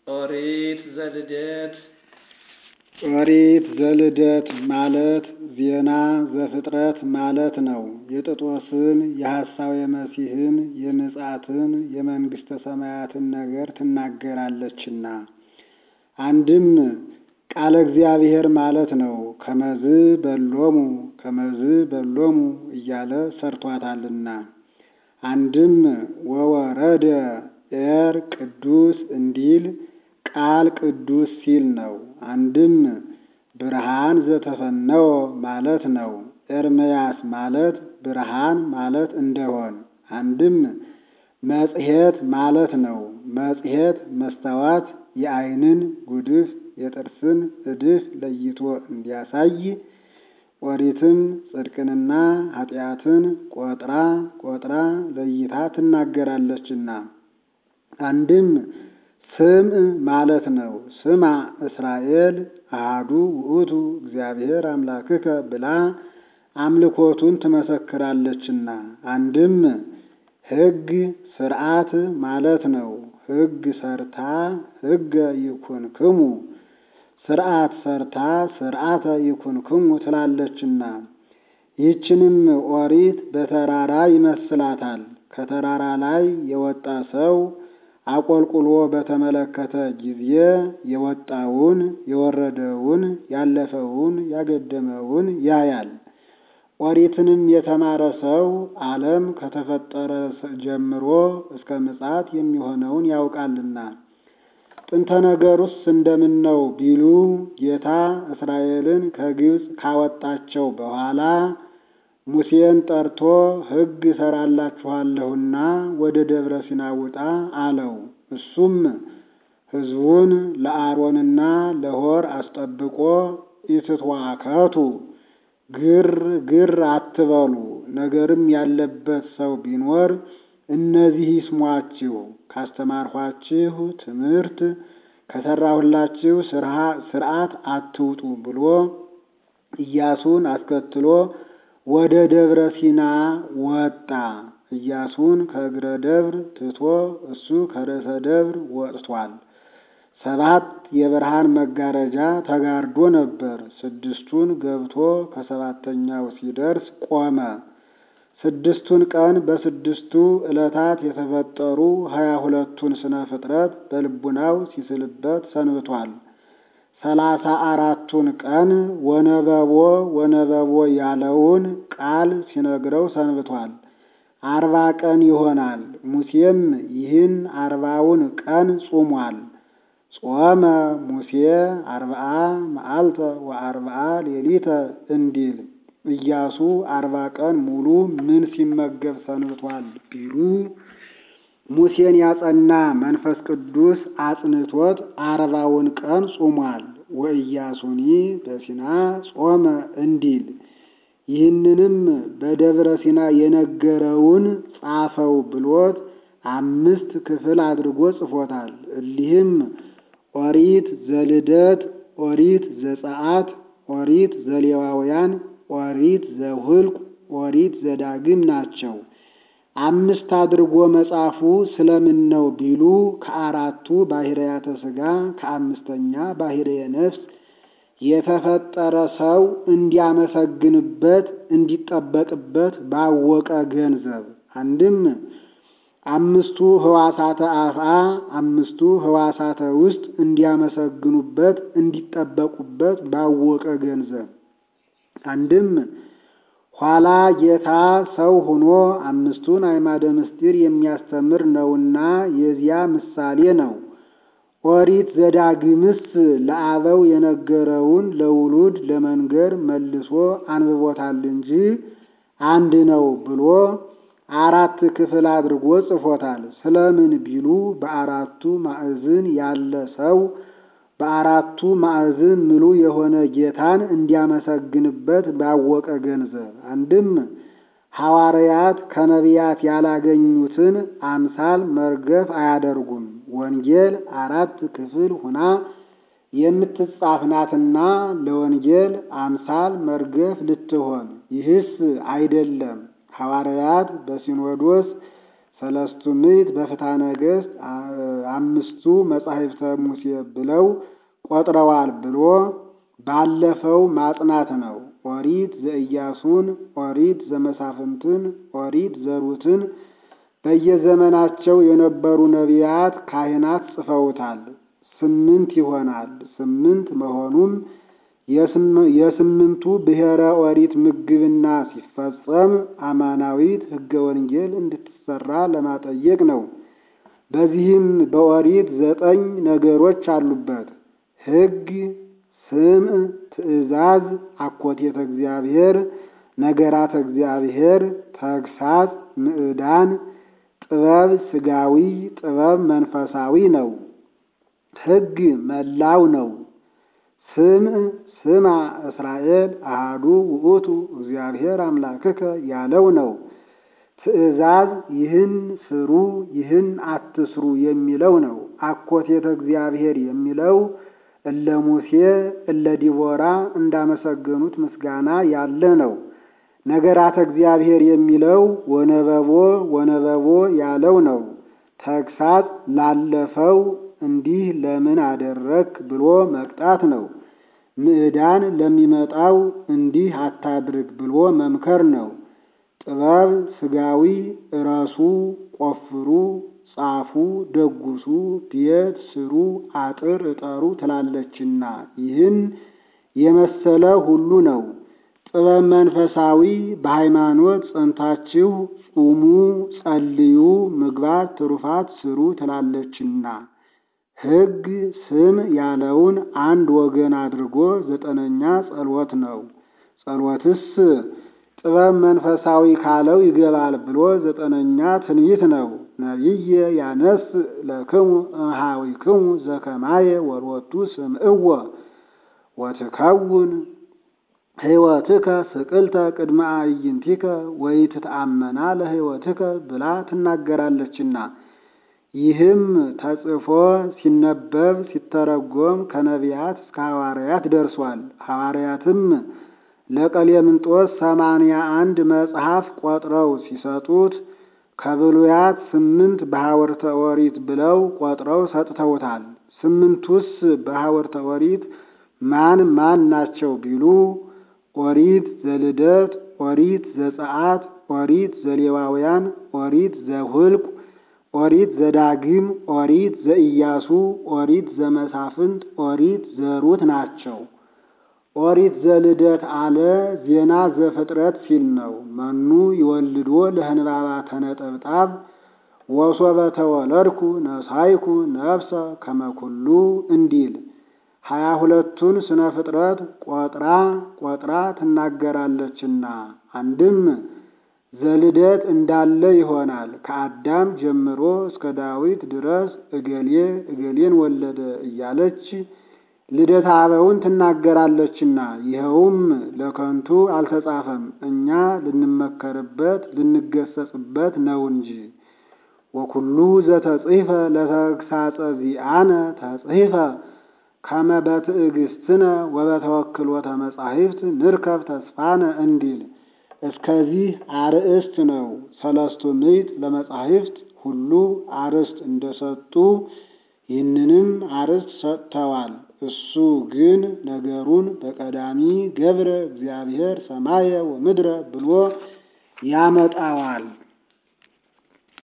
ኦሪት ዘልደት ኦሪት ዘልደት ማለት ዜና ዘፍጥረት ማለት ነው። የጥጦስን የሐሳዌ መሲሕን የምጽአትን የመንግሥተ ሰማያትን ነገር ትናገራለችና። አንድም ቃለ እግዚአብሔር ማለት ነው። ከመዝ በሎሙ ከመዝ በሎሙ እያለ ሰርቷታልና። አንድም ወወረደ ኤር ቅዱስ እንዲል ቃል ቅዱስ ሲል ነው። አንድም ብርሃን ዘተፈነወ ማለት ነው። ኤርምያስ ማለት ብርሃን ማለት እንደሆን። አንድም መጽሔት ማለት ነው። መጽሔት መስተዋት የዓይንን ጉድፍ የጥርስን እድፍ ለይቶ እንዲያሳይ ኦሪትም ጽድቅንና ኃጢአትን ቆጥራ ቆጥራ ለይታ ትናገራለችና። አንድም ስምዕ ማለት ነው። ስማ እስራኤል አሐዱ ውእቱ እግዚአብሔር አምላክከ ብላ አምልኮቱን ትመሰክራለችና። አንድም ሕግ ስርዓት ማለት ነው። ሕግ ሰርታ ሕገ ይኩንክሙ ስርዓት ሰርታ ስርዓተ ይኩንክሙ ትላለችና። ይህችንም ኦሪት በተራራ ይመስላታል። ከተራራ ላይ የወጣ ሰው አቆልቁሎ በተመለከተ ጊዜ የወጣውን የወረደውን ያለፈውን ያገደመውን ያያል። ኦሪትንም የተማረ ሰው ዓለም ከተፈጠረ ጀምሮ እስከ ምጽአት የሚሆነውን ያውቃልና። ጥንተ ነገሩስ እንደምን ነው ቢሉ ጌታ እስራኤልን ከግብፅ ካወጣቸው በኋላ ሙሴን ጠርቶ ሕግ እሰራላችኋለሁና ወደ ደብረ ሲና ውጣ አለው። እሱም ሕዝቡን ለአሮንና ለሆር አስጠብቆ ኢትትዋከቱ ግር ግር አትበሉ፣ ነገርም ያለበት ሰው ቢኖር እነዚህ ይስሟችሁ፣ ካስተማርኋችሁ ትምህርት ከሰራሁላችሁ ስርዓት አትውጡ ብሎ ኢያሱን አስከትሎ ወደ ደብረ ሲና ወጣ። ኢያሱን ከእግረ ደብር ትቶ እሱ ከርዕሰ ደብር ወጥቷል። ሰባት የብርሃን መጋረጃ ተጋርዶ ነበር። ስድስቱን ገብቶ ከሰባተኛው ሲደርስ ቆመ። ስድስቱን ቀን በስድስቱ ዕለታት የተፈጠሩ ሀያ ሁለቱን ስነ ፍጥረት በልቡናው ሲስልበት ሰንብቷል። ሰላሳ አራቱን ቀን ወነበቦ ወነበቦ ያለውን ቃል ሲነግረው ሰንብቷል። አርባ ቀን ይሆናል። ሙሴም ይህን አርባውን ቀን ጾሟል። ጾመ ሙሴ አርብዓ መዓልተ ወአርብዓ ሌሊተ እንዲል ኢያሱ አርባ ቀን ሙሉ ምን ሲመገብ ሰንብቷል ቢሉ ሙሴን ያጸና መንፈስ ቅዱስ አጽንቶት አርባውን ቀን ጾሟል። ወኢያሱኒ በሲና ጾመ እንዲል ይህንንም በደብረ ሲና የነገረውን ጻፈው ብሎት አምስት ክፍል አድርጎ ጽፎታል። እሊህም ኦሪት ዘልደት፣ ኦሪት ዘጸአት፣ ኦሪት ዘሌዋውያን፣ ኦሪት ዘሁልቅ፣ ኦሪት ዘዳግም ናቸው። አምስት አድርጎ መጻፉ ስለምን ነው ቢሉ ከአራቱ ባሕርያተ ሥጋ ከአምስተኛ ባሕርየ ነፍስ የተፈጠረ ሰው እንዲያመሰግንበት እንዲጠበቅበት ባወቀ ገንዘብ አንድም አምስቱ ሕዋሳተ አፍአ አምስቱ ሕዋሳተ ውስጥ እንዲያመሰግኑበት እንዲጠበቁበት ባወቀ ገንዘብ አንድም ኋላ ጌታ ሰው ሆኖ አምስቱን አዕማደ ምስጢር የሚያስተምር ነውና የዚያ ምሳሌ ነው። ኦሪት ዘዳግምስ ለአበው የነገረውን ለውሉድ ለመንገር መልሶ አንብቦታል እንጂ አንድ ነው ብሎ አራት ክፍል አድርጎ ጽፎታል። ስለምን ቢሉ በአራቱ ማዕዝን ያለ ሰው በአራቱ ማዕዝን ምሉ የሆነ ጌታን እንዲያመሰግንበት ባወቀ ገንዘብ አንድም ሐዋርያት ከነቢያት ያላገኙትን አምሳል መርገፍ አያደርጉም። ወንጌል አራት ክፍል ሁና የምትጻፍ ናትና ለወንጌል አምሳል መርገፍ ልትሆን ይህስ አይደለም። ሐዋርያት በሲኖዶስ ሰለስቱ ምዕት በፍትሐ ነገሥት አምስቱ መጻሕፍተ ሙሴ ብለው ቆጥረዋል ብሎ ባለፈው ማጽናት ነው። ኦሪት ዘኢያሱን፣ ኦሪት ዘመሳፍንትን፣ ኦሪት ዘሩትን በየዘመናቸው የነበሩ ነቢያት፣ ካህናት ጽፈውታል። ስምንት ይሆናል። ስምንት መሆኑም የስምንቱ ብሔረ ኦሪት ምግብና ሲፈጸም አማናዊት ሕገ ወንጌል እንድትሰራ ለማጠየቅ ነው። በዚህም በኦሪት ዘጠኝ ነገሮች አሉበት። ሕግ፣ ስምዕ፣ ትእዛዝ፣ አኮቴተ እግዚአብሔር፣ ነገራተ እግዚአብሔር፣ ተግሳጽ፣ ምዕዳን፣ ጥበብ ሥጋዊ፣ ጥበብ መንፈሳዊ ነው። ሕግ መላው ነው። ስምዕ ስማ እስራኤል አሃዱ ውእቱ እግዚአብሔር አምላክከ ያለው ነው። ትእዛዝ ይህን ስሩ ይህን አትስሩ የሚለው ነው። አኮቴተ እግዚአብሔር የሚለው እለ ሙሴ እለ ዲቦራ እንዳመሰገኑት ምስጋና ያለ ነው። ነገራተ እግዚአብሔር የሚለው ወነበቦ ወነበቦ ያለው ነው። ተግሳጽ ላለፈው እንዲህ ለምን አደረክ ብሎ መቅጣት ነው። ምዕዳን ለሚመጣው እንዲህ አታድርግ ብሎ መምከር ነው። ጥበብ ሥጋዊ እረሱ፣ ቆፍሩ፣ ጻፉ፣ ደጉሱ፣ ቤት ስሩ፣ አጥር እጠሩ ትላለችና ይህን የመሰለ ሁሉ ነው። ጥበብ መንፈሳዊ በሃይማኖት ጸንታችሁ ጹሙ፣ ጸልዩ፣ ምግባት ትሩፋት ስሩ ትላለችና ሕግ ስም ያለውን አንድ ወገን አድርጎ ዘጠነኛ ጸሎት ነው። ጸሎትስ ጥበብ መንፈሳዊ ካለው ይገባል ብሎ ዘጠነኛ ትንቢት ነው። ነቢየ ያነስ ለክሙ እምኀዊክሙ ዘከማየ ወሎቱ ስምዕዎ ወትከውን ሕይወትከ ስቅልተ ቅድመ አዕይንቲከ ወኢትተአመና ለሕይወትከ ብላ ትናገራለችና ይህም ተጽፎ ሲነበብ ሲተረጎም ከነቢያት እስከ ሐዋርያት ደርሷል። ሐዋርያትም ለቀሌምንጦስ ሰማንያ አንድ መጽሐፍ ቆጥረው ሲሰጡት ከብሉያት ስምንት በሐወርተ ኦሪት ብለው ቆጥረው ሰጥተውታል። ስምንቱስ በሐወርተ ኦሪት ማን ማን ናቸው ቢሉ ኦሪት ዘልደት፣ ኦሪት ዘጸአት፣ ኦሪት ዘሌዋውያን፣ ኦሪት ዘሁልቁ ኦሪት ዘዳግም፣ ኦሪት ዘኢያሱ፣ ኦሪት ዘመሳፍንት፣ ኦሪት ዘሩት ናቸው። ኦሪት ዘልደት አለ ዜና ዘፍጥረት ሲል ነው። መኑ ይወልዶ ለህንባባ ተነጠብጣብ ወሶበ ተወለድኩ ነሳይኩ ነፍሰ ከመኩሉ እንዲል ሀያ ሁለቱን ስነ ፍጥረት ቆጥራ ቆጥራ ትናገራለችና አንድም ዘልደት እንዳለ ይሆናል። ከአዳም ጀምሮ እስከ ዳዊት ድረስ እገሌ እገሌን ወለደ እያለች ልደት አበውን ትናገራለችና ይኸውም ለከንቱ አልተጻፈም፣ እኛ ልንመከርበት ልንገሰጽበት ነው እንጂ። ወኩሉ ዘተጽሕፈ ለተግሳጸ ዚአነ ተጽሕፈ ከመ በትዕግስትነ ወበተወክሎተ መጻሕፍት ንርከብ ተስፋነ እንዲል እስከዚህ አርእስት ነው። ሰለስቱ ምዕት ለመጻሕፍት ሁሉ አርእስት እንደሰጡ ይህንንም አርእስት ሰጥተዋል። እሱ ግን ነገሩን በቀዳሚ ገብረ እግዚአብሔር ሰማየ ወምድረ ብሎ ያመጣዋል።